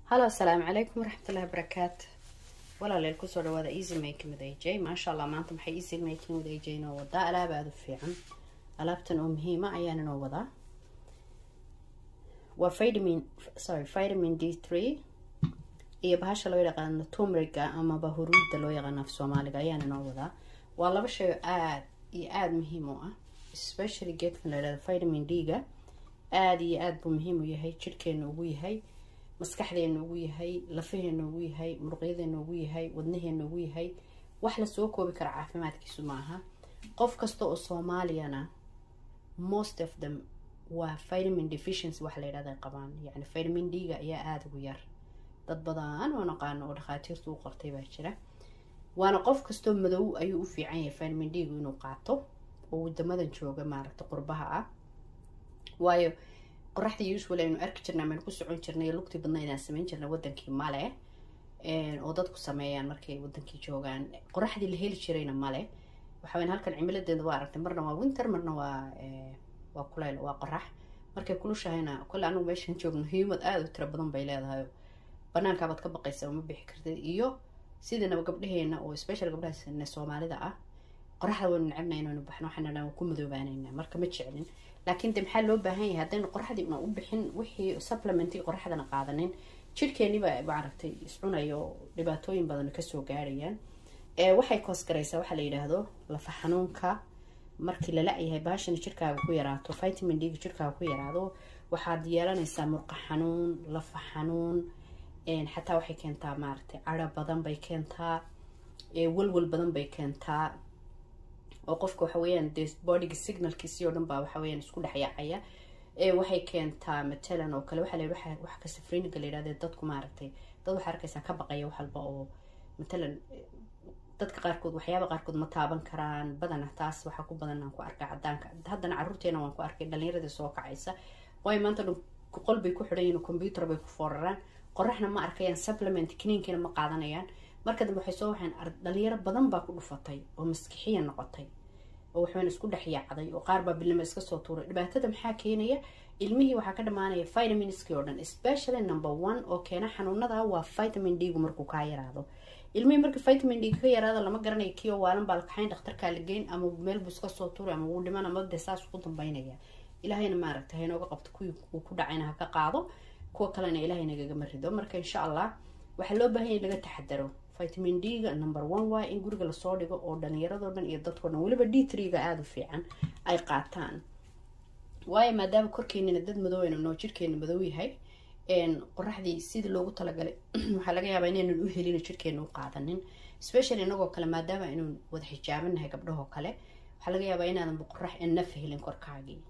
halo asalaamu calaykum waraxmatullahi wabarakaatu walaaleel kusoo dhawaada easy making with aj maasha allah maanta maxay easy making with aj inoo wadaa alaab aada u fiican alaabtan oo muhiima ayaan inoo wadaa waa vitamin sorry vitamin d three iyo bahasha loo yaqaano tumriga amaba huruudda loo yaqaano af soomaaliga ayaan inoo wadaa waa laba shay oo aada iyo aada muhiim u ah especially geedkan la yihahdo vitamin d-ga aada iyo aada buu muhiim u yahay jirhkeena ugu yahay maskaxdeena ugu yahay lafaheena ugu yahay muruqyadeena ugu yahay wadnaheena ugu yahay wax lasoo koobi kara caafimaadkiisu maaha qof kasta oo soomaaliyana most of them waa vitamin deficiency waxa la yidhahda qabaan yani vitamin d-ga ayaa aada ugu yar dad badan oo naqaano oo dhakhaatiirtu u qortay baa jira waana qof kastoo madow ayuu u fiican yahay vitamin d-gu inuu qaato oo wadamadan jooga maaragta qurbaha ah waayo qoraxdii usual aynu arki jirnay amaynu ku socon jirnay lugtii badna inaan samayn jirnay wadankii male oo dadku sameeyaan markay wadankii joogaan qoraxdii la heli jirayna male waxaweyn halkan cimiladeeda waa aragtay marna waa winter marna waa waa kuleyl waa qorax markay kulushahayna kole anigu meeshan joogno humad aada u tiro badan bay leedahay banaankaabaad ka baqaysa uma bixi kartid iyo sidiinaba gabdhaheena oo special gabdhaha soomaalida ah qoraxda waynu necebna inaynu baxno waxaan dhan ku madoobaanayna marka ma jeclin laakiin de maxaa loo baahan yahay haddaynu qoraxdii una u bixin wixii supplementii qoraxdana qaadanin jirhkeeniba maaragtay iscunayo dhibaatooyin badan kasoo gaarayaan waxay koosgaraysaa waxaa la yidhaahdo lafa xanuunka markii la la-yahay baashana jirkaaga ku yaraato vitamin d-ga jirkaaga ku yaraado waxaad yeelanaysaa murqa xanuun lafa xanuun xataa waxay keentaa maaragtay cara badan bay keentaa walwal badan bay keentaa oo qofka waxa weeyaan dee bodyga signalkiisii oo dhan baa waxa weyaan isku dhexyaacaya waxay keentaa matalan oo kale waxaa la yidhi wax ka safriniga la yidhahde dadku maaragtay dad waxaa arkaysaa ka baqaya wax walba oo matalan dadka qaarkood waxyaaba qaarkood ma taaban karaan badana taas waxaa ku badan aan ku arkay cadaanka haddana caruurteena waan ku arkay dhalinyaradii soo kacaysa waayo maanta dhan qol bay ku xidhan yihin computer bay ku fooraraan qoraxna ma arkayaan supplement kiniinkiina ma qaadanayaan marka dambe waxay soo waxaan dhalinyaro badan baa ku dhufatay oo maskixiya noqotay oo waxbaan isku dhex yaacday oo qaar baa bilnimo iska soo tuuray dhibaatada maxaa keenaya ilmihii waxaa ka dhamaanaya vitaminskii oo dhan especially number one oo keena xanuunada waa vitamin d-gu markuu kaa yaraado ilmihii marka vitamin d ka yaraado lama garanayo kii oo waalan baa la kaxayn dhakhtarkaa la geyn ama meel buu iska soo tuuray ama wuu dhiman ama dee saas ugu dambeynaya ilaahayna maaragta haynooga qabto kuwii uu ku dhacayna ha ka qaado kuwa kalena ilaahay nagagama rido marka insha allah waxaa loo baahan yahy laga taxadaro vitamin d-ga number one waa in guriga lasoo dhigo oo dhalinyaradoo dhan iyo dadkao dhan weliba d three-ga aada u fiican ay qaataan waayo maadaama korkeenina dad madoweyna noo jirkeena madow yahay qoraxdii sidii loogu talagalay waxaa laga yaabaa inaynan u helin jirkeena u qaadanin specially inagoo kale maadaama aynu wada xijaabanahay gabdhahoo kale waxaa laga yaabaa inaadanba qorax enaf helin korkaagii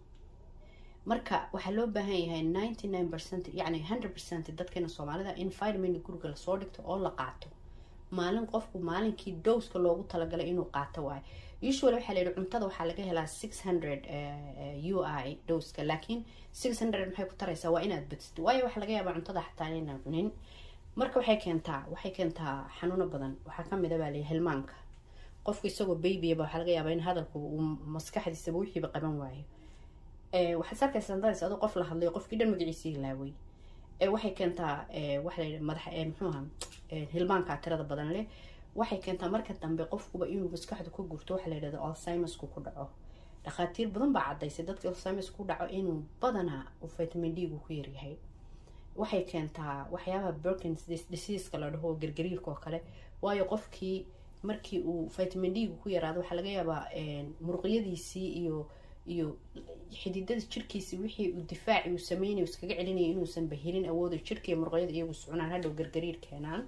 marka waxaa loo baahan yahay ninety nine percent yacni hundred percent dadkeena soomaalida in vitamin guriga lasoo dhigto oo la qaato maalin qofku maalinkii dowska loogu talagalay inuu qaato waayo usual waxaa la yihi cuntada waxaa laga helaa six hundred u i dowska laakiin six hundred maxay ku taraysaa waa inaad badsid waayo waxaa laga yaabaa cuntada xataa inaan cunin marka waxay keentaa waxay keentaa xanuuno badan waxaa kamid a baa layihi hilmaanka qofku isagoo babyaba waxaa laga yaabaa in hadalku uu maskaxdiisaba wixiiba qaban waayo waxaad arkaysaa daris adoo qof la hadlayo qofkii dhan magaciisii laaway waxay keentaa waxa la madax muxuuha hilmaanka tirada badan leh waxay keentaa marka dambe qofkuba inuu maskaxdu ka gurto waxaa la yidhahda alzheimersku ku dhaco dhakhaatiir badan baa cadaysay dadka alzheimers ku dhaco inuu badanaa uu vitamin d-gu ku yaryahay waxay keentaa waxyaabaha burkins diseaska la dhaho gargariirka oo kale waayo qofkii markii uu vitamin d-gu ku yaraado waxaa laga yaabaa muruqyadiisii iyo iyo xididada jirkiisi wixii uu difaaci uu sameynay iskaga celinaya inuusanba helin awooda jirka iyo murqyada iyagu socnaan hadhow gargariir keenaan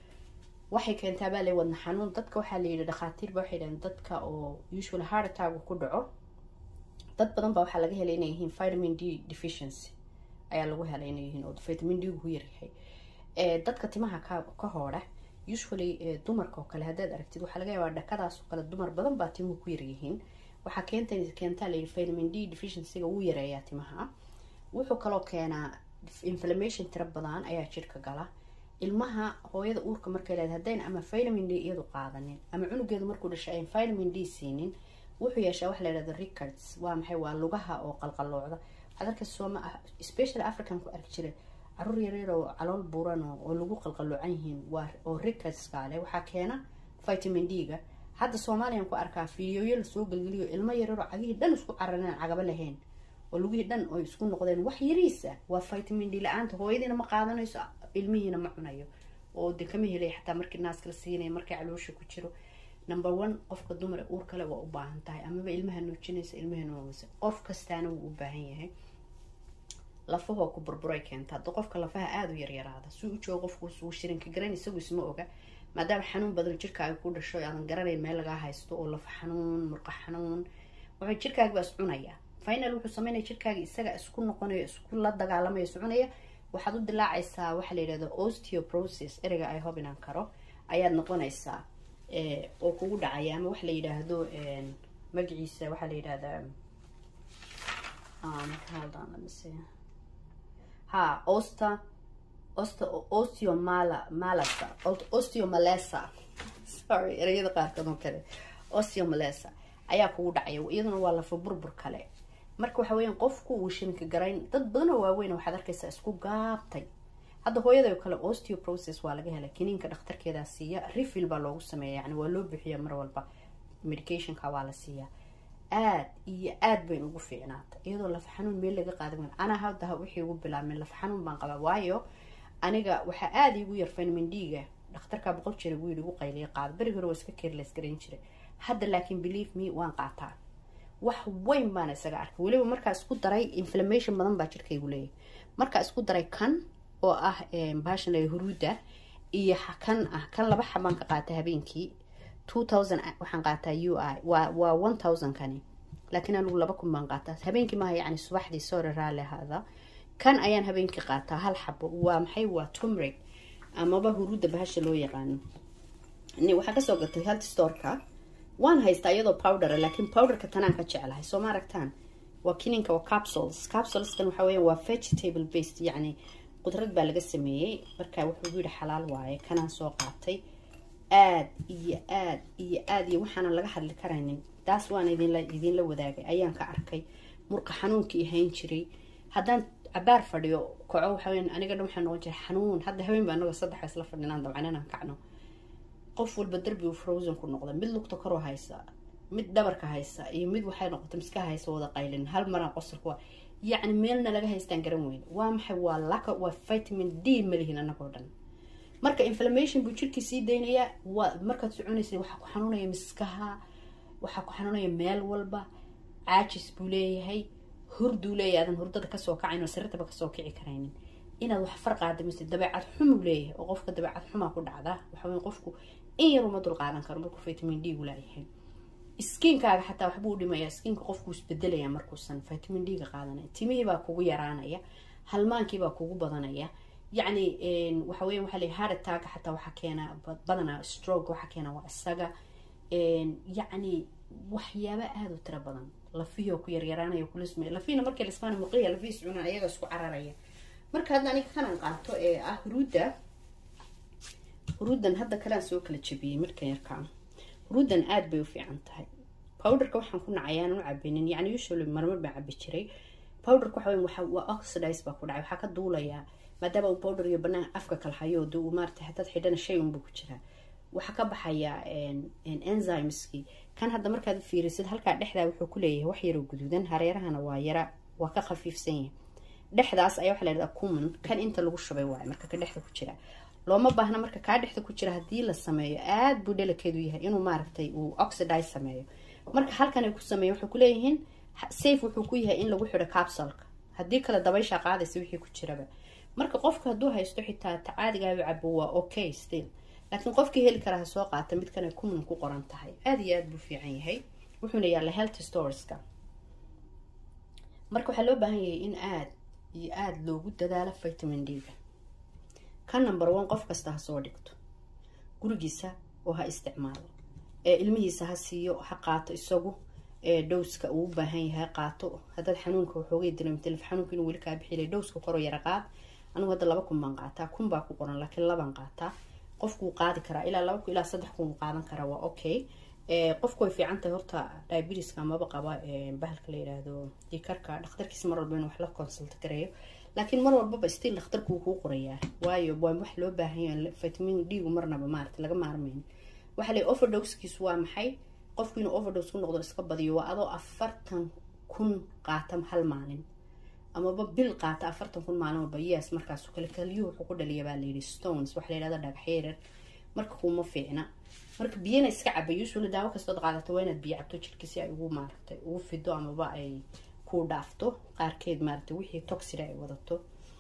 waxay keentaa baa la wadna xanuun dadka waxaa la yidhi dhakhaatiirba waxay dhahen dadka oo usual hartaagu ku dhaco dad badan baa waxaa laga helay inay yihiin vitamin d deficiency ayaa lagu helay inay yihiin oo vitamin d ku yaryahay dadka timaha ka ka hoodha usually dumarka oo kale haddaad aragtid waxaa laga yaabaa dhakadaas oo kale dumar badan baa timuhu ku yaryihiin waxaa keenta keentaa la yidhi vitamin d deficiencyga wuu yareeyaa timaha wuxuu kaloo keenaa inflammation tiro badan ayaa jirka gala ilmaha hooyada uurka markay leedahay haddayna ama vitamin d iyadu qaadanin ama cunugeedu markuu dhashay ayn vitamin d siinin wuxuu yeeshaa waxa la yidhahda records waa maxay waa lugaha oo qalqaloocda waxaad arkaysa sooma especially african ku arki jiray caruur yaryar oo calool buuran oo lagu qalqaloocan yihiin waa oo rikaskale waxaa keena vitamin d-ga hadda soomaaliyan ku arkaa fiidiyooyo lasoo gelgeliyo ilmo yaryaroo cagihii dhan isku carareen cagaba lahayn oo lugihii dhan oo isku noqdeen wax yariisa waa vitamin d la-aanta hooyadiina ma qaadanayso ilmihiina ma cunayo oo de kama helay xataa markii naaska la siinaya markay caloosha ku jiro number one qofka dumare uur kale waa u baahan tahay amaba ilmaha nuujinaysa ilmaha nuugaysa qof kastaana wuu u baahan yahay lafahoo ku burburay keenta hadda qofka lafaha aada u yaryaraada si u joogo qofku wuu shirinka garan isagu isma oga maadaama xanuun badan jirkaaga ku dhasho aadan garanayn meel lagaa haysto oo lafa xanuun murqa xanuun wuxuu jirkaagi baa is cunaya final wuxuu sameynaya jirkaagi isaga isku noqonayo isku la dagaalamayo is cunaya waxaad u dilaacaysaa waxaa la yidhahda osteoporosis ereyga ay hob inaan karo ayaad noqonaysaa oo kugu dhacaya ama waxa la yidhaahdo magaciisa waxaa la yidhahdaa ha osta osta osteomala malasa osteomalesa sorry ereyada qaarkood oo kale osteomalesa ayaa kugu dhacaya iyaduna waa lafa burbur kale marka waxa weeyaan qofku uu shirinka garayn dad badan oo waaweyn waxaad arkaysaa isku gaabtay hadda hooyada kale osteoporosis waa laga helay kiniinka dhakhtarkeedaa siiya refil baa loogu sameeya yani waa loo bixiya mar walba medicationka waa la siiyaa aad iyo aad bayn ugu fiicnaata iyadoo lafa xanuun meel laga qaada weyn anaa hadda wixii ugu bilaabmeen lafa xanuun baan qabaa waayo aniga waxaa aada igu yar vitamin d-ga dhakhtarkaa boqol jira buu yidhi igu qayliya qaada beri hore waa iska keerles garayn jiray hadda laakiin believe me waan qaataa wax weyn baana isaga arkay weliba markaa isku daray inflammation badan baa jirkaygu leeyahay markaa isku daray kan oo ah baashan la huruuda iyo kan ah kan laba xabaan ka qaata habeenkii two thousand waxaan qaataa u i waa waa one thousand kani laakiin anigu laba kun baan qaataa habeenkii maaha yacni subaxdii sore raali ahaada kan ayaan habeenkii qaataa hal xabo waa maxay waa tumrig amaba huruuda bahasha loo yaqaano waxaa kasoo gatay health storeka waan haystaa iyadoo powdera laakiin powderka tanaan ka jeclahay soo ma aragtaan waa kininka waa capsules capsuleskan waxa weya waa vegetable based yacni qudrad baa laga sameeyey marka wuxuu yidhi xalaal waaye kanaan soo qaatay aad iyo aad iyo aad iyo waxaanan laga hadli karaynin taas waan idinla idinla wadaagay ayaan ka arkay murqa xanuunkii hayn jiray haddaan cabaar fadhiyo kaco waxaweyn aniga dhan waxaa noqon jiray xanuun hadda habeen baa anagoo saddex isla fadhinaan dabcan inaan kacno qof walba darbigu frozen ku noqda mid lugta koroo haysa mid dhabarka haysa iyo mid waxay noqota miska haysa wada qaylin hal maraan qosalku waa yacni meelna laga haystaan garan weyn waa maxay waa laka waa vitamin d malihin anagoo dhan marka inflammation buu jirkii sii daynayaa waa markaad soconaysa waxaa ku xanuunaya miskaha waxaa ku xanuunaya meel walba caajis buu leeyahay hurduu leeyahay aadan hurdada kasoo kacayn oo sarirtaba kasoo kici karaynin inaad wax farqaada mise dabeecad xumuu leeyahay oo qofka dabeecad xumaa ku dhacda waxa wey qofku in yar uma dul qaadan karo markuu vitamin d gu laayahay skiinkaaga xataa waxbuu dhimayaa skiinka qofkuu isbedelaya markuusan vitamin d ga qaadanaya timihii baa kugu yaraanaya halmaankiibaa kugu badanaya yacni waxa weya waxa lay heart attack xataa waxaa keena badanaa stroke waxaa keena waa isaga yacni waxyaaba aada u tiro badan lafihii oo ku yaryaraanaya kulismay lafiina markii lismaana muqiya lafihiis cunaan ayaga isku cararaya marka hadda aniga kanan qaato ee ah huruudda huruuddan hadda kalaan soo kala jabiyey markan yarkaa huruuddan aada bay u fiican tahay powderka waxaan ku nacay aanan u cabinin yacni usually marmar baan cabi jiray powderka waxa weya waxa waa oxidize baa ku dhacay waxaa ka duulayaa maadaama uu powder iyo banaan afka kala hayo de uu maarata hadaad xidhana shay unbuu ku jiraa waxaa ka baxaya enzymeski kan hadda markaad fiirisid halkaa dhexdaa wuxuu ku leeyahay wax yaroo guduudan hareerahana waa yara waa ka khafiifsan yahay dhexdaas ayaa waxa la yhahdaa cuman kan inta lagu shubay waayo marka ka dhexda ku jira looma baahna marka kaa dhexda ku jira haddii la sameeyo aada buu dhalakeedu yahay inuu maaragtay uu oxidize sameeyo marka halkan ay ku sameeyen waxay kuleeyihiin safe wuxuu ku yahay in lagu xidho capsulka haddii kale dabayshaa qaadaysa wixii ku jiraba marka qofka hadduu haysto xitaa tacaadigaaba cabo waa okay still laakiin qofkii heli karaa ha soo qaata midkan ay kuman ku qoran tahay aada iyo aada buu fiican yahay wuxuuna yaalla health storeska marka waxaa loo baahan yahay in aada iyo aada loogu dadaalo vitamin d-ga ka number one qof kasta ha soo dhigto gurigiisa oo ha isticmaalo ee ilmihiisa ha siiyo ha qaato isagu ee dhowska uu u baahan yahay ha qaato haddaad xanuunka waxoogay dilamtelif xanuunka inuu weli kaa bixilay dhowska koroo yara qaad anigu hadda laba kun baan qaataa kun baa ku qoran laakiin labaan qaataa qofkuu qaadi karaa ilaa laba kun ilaa saddex kun qaadan karaa waa okay qofku way fiican tahay horta diabetiska amaba qaba bahalka la yidhaahdo dikarka dhakhtarkiisa mar walba inuu wax la consulta gareeyo laakiin mar walbaba still dhakhtarku wuu kuu qorayaa waayo waa wax loo baahan yahay vitamin d gu marnaba maarata laga maarmayn waxaa leey overdosekiisu waa maxay qofku inuu overdose ku noqdo iska badiyo waa adoo afartan kun qaata hal maalin amaba bil qaata afartan kun maalin walba yes markaasu kale kaliyuhu wuxuu ku dhaliya baa layidhi stones waxaa layidhahda dhagaxyarar marka kuma fiicna marka biyana iska caba usually daawo kastood qaadato waa inaad biyo cabto jirka si ay ugu maaragtay ugu fido amaba ay ku dhaafto qaarkeed maaragtay wixii toxida ay wadato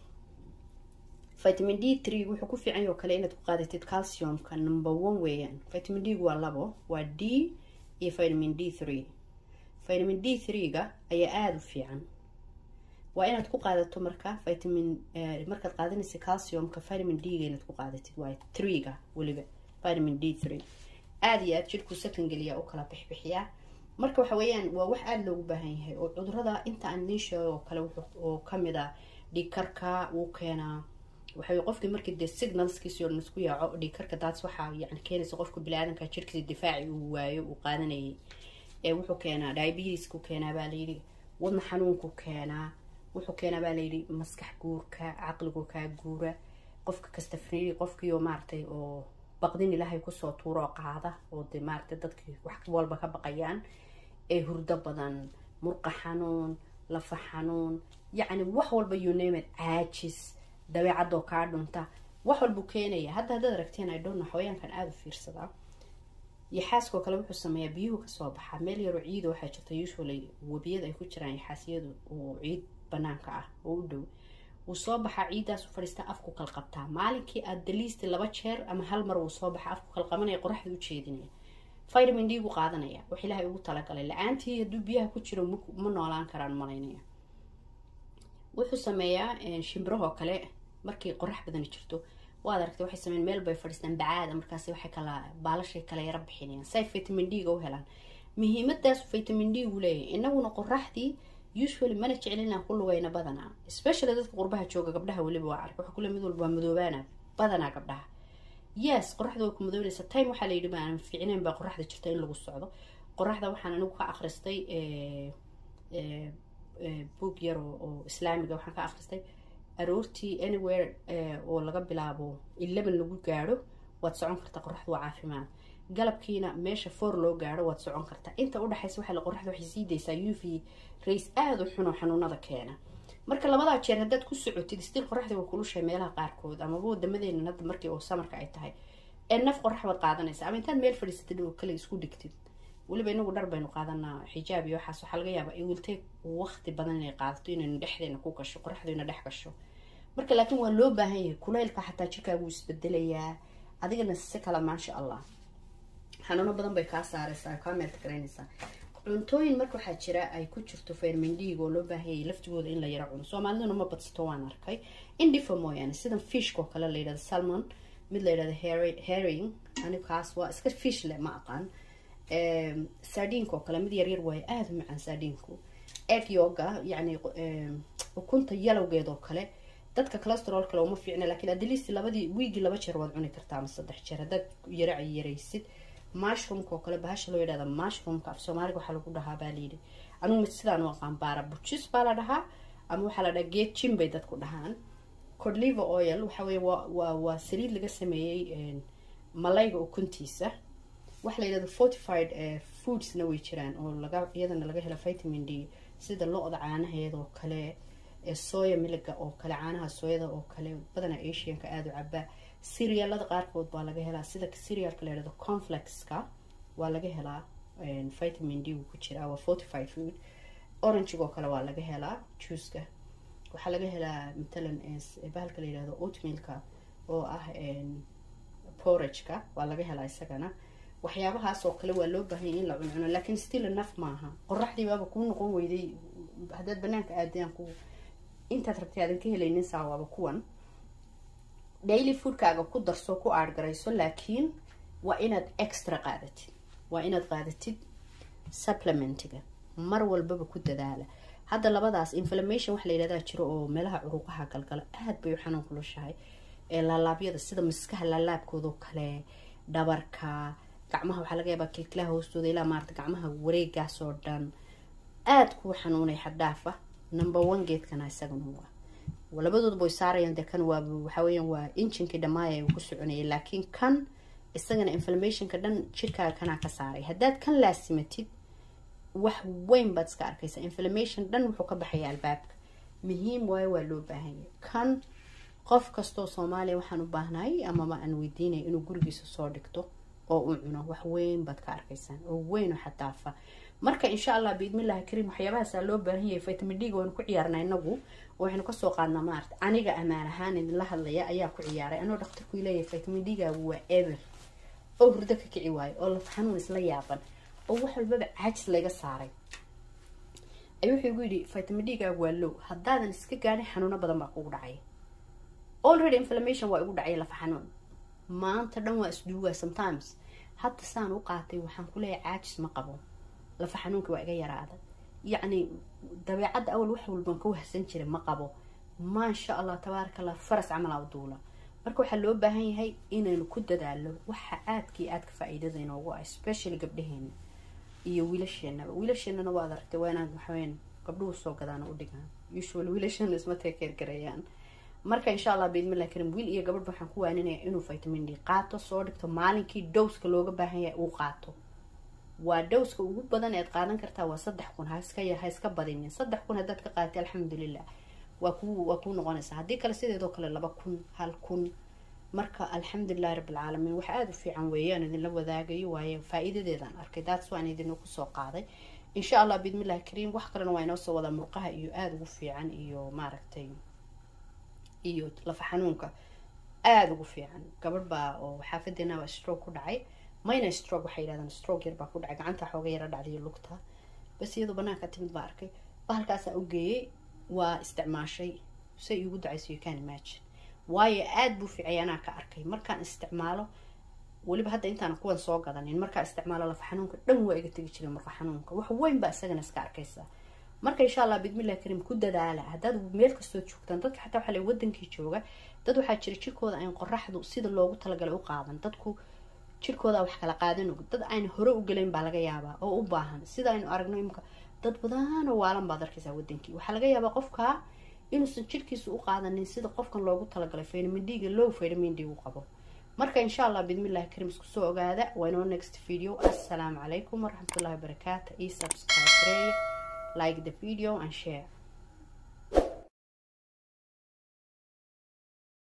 vitamin d three wuxuu ku fiican yaho kale inaad ku qaadatid calciumka number one weeyaan vitamin d gu waa labo waa d iyo vitamin d three vitamin d three-ga ayaa aada u fiican waa inaad ku qaadato marka vitamin markaad qaadanaysa calciumka vitamin d-ga inaad ku qaadatid waa three-ga weliba vitamin d three aada iyo aada jirku sakan geliyaa u kala bixbixiyaa marka waxa weeyaan waa wax aada loogu baahan yahay oo cudurada inta aan idiin sheego oo kale oo kamid a dhiigkarka wuu keenaa waxay qofkii markii dee signalskiisi oo dhan isku yaaco dhiigkarka daas waxaa yani keenaysa qofka bili-aadanka jirkiisa difaaci uu waayo uu qaadanayay ee wuxuu keenaa diabetesku keenaa baa layidhi wadna xanuunku keenaa wuxuu keenaa baa layidhi maskax guurka caqligu kaa guura qofka kasta faniiri qofkiioo maaragtay oo baqdin ilaahay kusoo tuuro oo qaada oo dee maaragtay dadkii wax walba ka baqayaan ee hurdo badan murqa xanuun lafa xanuun yacni wax walba yunamed caajis dabeecadoo kaa dhunta wax walbuu keenaya hadda haddaad aragteen idhonna xawayaankan aada u fiirsadaa yaxaaskoo kale wuxuu sameeyaa biyuhu kasoo baxaa meel yaroo ciida waxaa jirta usually webiyada ay ku jiraan yaxaasyadu oo ciid banaanka ah oo u dhow wuu soo baxaa ciiddaas u fadhiistaa afku kalqabtaa maalinkii aad daliisti laba jeer ama hal mar wuu soo baxaa afku kalqabanaya qoraxda u jeedinaya vitamin d gu qaadanaya wax ilaahay ugu talagalay la-aantii hadduu biyaha ku jiro ma noolaan karaan malaynaya wuxuu sameeyaa shimbirahoo kale markii qorax badani jirto waad aragtay waxay sameyn meel bay fadhiistaan bacaada markaas waxay kala baalashay kala yara bixinayaan say vitamin d ga u helaan muhiimadaas vitamin d gu leeyahay inaguna qoraxdii usually mana jecelina ku lugayna badanaa especially dadka qurbaha jooga gabdhaha weliba waa ark waxa kule mid walba waa madoobaana badanaa gabdhaha yes qoraxda way ku madoobanaysa time waxaa layidhi maanan fiicnayn baa qoraxda jirta in lagu socdo qoraxda waxaan anigu ka akhristay boog yar oo islaamiga waxaan ka akhristay aroortii anywhere oo laga bilaabo eleven lagu gaadho waad socon kartaa qoraxda waa caafimaad galabkiina meesha foor loo gaadho waad socon kartaa inta udhexaysa waxaa qoraxda waxay sii daysaa u v rays aada u xuno xanuunada keena marka labadaa jeer haddaad ku socotid stil qoraxda waa kulushay meelaha qaarkood amaba wadamadeena hadda markii oo samarka ay tahay ee naf qorax baad qaadanaysa ama intaad meel fadhiisatid oo kale isku dhigtid weliba inagu dhar baynu qaadanaa xijaab iyo waxaas waxaa laga yaabaa iwiltay waqti badan inay qaadato inaynu dhexdeena ku gasho qoraxdayna dhex gasho marka laakiin waa loo baahan yahay kulaylka xataa jirkaagu isbedelayaa adigana si kale maasha allah xanuuno badan bay kaa saareysaa kaa meelta garaynaysaa cuntooyin marka waxaa jira ay ku jirto fermendhiig oo loo baahanyay laftigooda in la yaro cuno soomaaliduna ma badsato waan arkay indifa mooyaane sidan fishkoo kale la yidhahdo salmon mid la yidhahdo herring anigu kaas waa iska fish leh ma aqaan sardiinka oo kale mid yaryar waayo aada u macaan sardiinku egg yoga yacni ukunta yalowgeed oo kale dadka calesterol kale uma fiicna lakiin adliist labadii wiigii laba jeer waad cuni kartaa ama saddex jeer haddaad yara yaraysid mushroomka oo kale bahasha loo yidhahda mushroomka af soomaaliga waxaa lagu dhahaa baa layidhi anugu sidaan u aqaan baara bujis baa la dhahaa ama waxaa la dhahaa geed jim bay dadku dhahaan codliver oil waxa weye waa waa waa saliid laga sameeyey malayga ukuntiisa waxa la yidhahda fortified foodsna way jiraan oo laga iyadana laga hela vitamin d sida lo-da caanaheeda oo kale soya miliga oo kale caanaha sooyada oo kale badana asianka aada u cabaa serialada qaarkood baa laga helaa sida serialka la yhahdo conflexka waa laga helaa vitamin d ku jiraa waa fortified food orangego kale waa laga helaa juuska waxaa laga helaa matalan bahalka la yihahdo oatmealka oo ah porageka waa laga helaa isagana waxyaabahaas oo kale waa loo baahanya in la cuncuno laakiin still enough maaha qoraxdii baaba kuu noqon weyday haddaad banaanka aadaan ku intaad rabtay aadan ka helaynin saa waaba kuwan daily foodkaaga ku darso ku aadgarayso laakiin waa inaad extra qaadatid waa inaad qaadatid supplementiga mar walbaba ku dadaala hadda labadaas inflammation waxa la yidhahdaa jiro oo meelaha curuqaha galgala aada bay u xanuun kulushahay ee laalaabyada sida miskaha laalaabkoodao kale dhabarka gacmaha waxaa laga yaabaa kilkilaha hoostooda ilaa maarata gacmaha wareegaas oo dhan aada kuu xanuunay xaddhaafa number one geedkana isagana waa labadoodba way saarayaan dee kan waa waxa weeyaan waa injinkii dhammaaya uu ku soconayay laakiin kan isagana inflammationka dhan jirkaaga kanaa ka saaray haddaad kan laasimatid wax weyn baad iska arkaysaa inflammation dhan wuxuu ka baxaya albaabka muhiim waayo waa loo baahanya kan qof kastoo soomaaliya waxaan u baahnahay amaba aan weydiinaya inuu gurigiisa soo dhigto oo uu cuno wax weyn baad ka arkaysaan oo weyn oo xataafa marka insha allah biidmillahi kariim waxyaabahaasaa loo baahan yahay vitamin d ga waynu ku ciyaarnaa inagu waxaynu kasoo qaadnaa maarata aniga amaan ahaan idinla hadlaya ayaa ku ciyaaray anoo dhaktarku leeyahay vitamin d gaagu waa eber oo hurdo ka kici waayo oo laf xanuun isla yaaban oo wax walbaba caajis laga saaray ayuu wuxuu igu yidhi vitamin d gaagu waa low haddaadan iska gaadhin xanuuno badan baa kugu dhacay already inflammation waa igu dhacay lafa xanuun maanta dhan waa isduugaa sometimes hadda saan u qaatay waxaan ku leeyahay caajis ma qabo lafa xanuunka waa iga yaraada yacni dabeecadda awal wax walban ka wahsan jira ma qabo maasha allah tabaaraka allah faras camal aa duula marka waxaa loo baahan yahay inaynu ku dadaalo waxa aadkii aadka faa-iidada inoogu ah especially gabdhaheena iyo wiilasheenaba wiilasheenana waad aragtay waa inaad waxaweyaan gabdhuhu soo gadaan u dhigaan usual wiilasheena isma teekeer gareeyaan marka insha allah biidmillah karim wiil iyo gabadh waxaan ku waaninaya inuu vitamin d qaato soo dhigto maalinkii dowska looga baahan yahay uu qaato waa dowska ugu badan eed qaadan kartaa waa saddex kun haska ha iska badinin saddex kun haddaad ka qaadatay alxamdulilah waa ku waa kuu noqonaysaa haddii kale sideedoo kale laba kun hal kun marka alxamdulilahi rabbilcaalamiin wax aada u fiican weeyaan idinla wadaagayo waayo faa-iidadeedaan arkay daats waan idinku soo qaaday insha allah biidmillahi kariim wax kalena waa inoo soo wadaa murqaha iyo aada ugu fiican iyo maaragtay iyo lafa xanuunka aada ugu fiican gabadh baa oo xaafadeena waa stroke ku dhacay mayna stroke waxay yidhahdaan stroke yar baa ku dhacay gacanta xooga yara dhacday lugta bas iyadoo banaanka timid baa arkay bahalkaasaa u geeyey waa isticmaashay say iigu dacayso you can imagine waayo aada buu fiicay anaa ka arkay markaan isticmaalo weliba hadda intaan kuwan soo gadanin markaan isticmaalo lafa xanuunka dhan waa iga tegi jiray marka xanuunka wax weyn baa isagana iska arkaysaa marka insha allah bidmillahi kariim ku dadaala haddaad meel kastoo joogtaan dadka xataa waxaa la wadankii jooga dad waxaa jira jirkooda ayn qoraxdu sida loogu talagalay u qaadan dadku jirkooda wax kala qaadan og dad ayna hore u gelayn baa laga yaabaa oo u baahan sida aynu aragno imika dad badanoo waalan baad arkaysaa wadankii waxaa laga yaabaa qofka inuusan jirkiisa u qaadanin sida qofkan loogu talagalay vitamin d-ga low vitamin d u qabo marka insha allah bidmillahi kariim isku soo ogaada waa inoo next video assalaamu calaykum waraxmatullahi wabarakaatu iyo subscribe like the video and share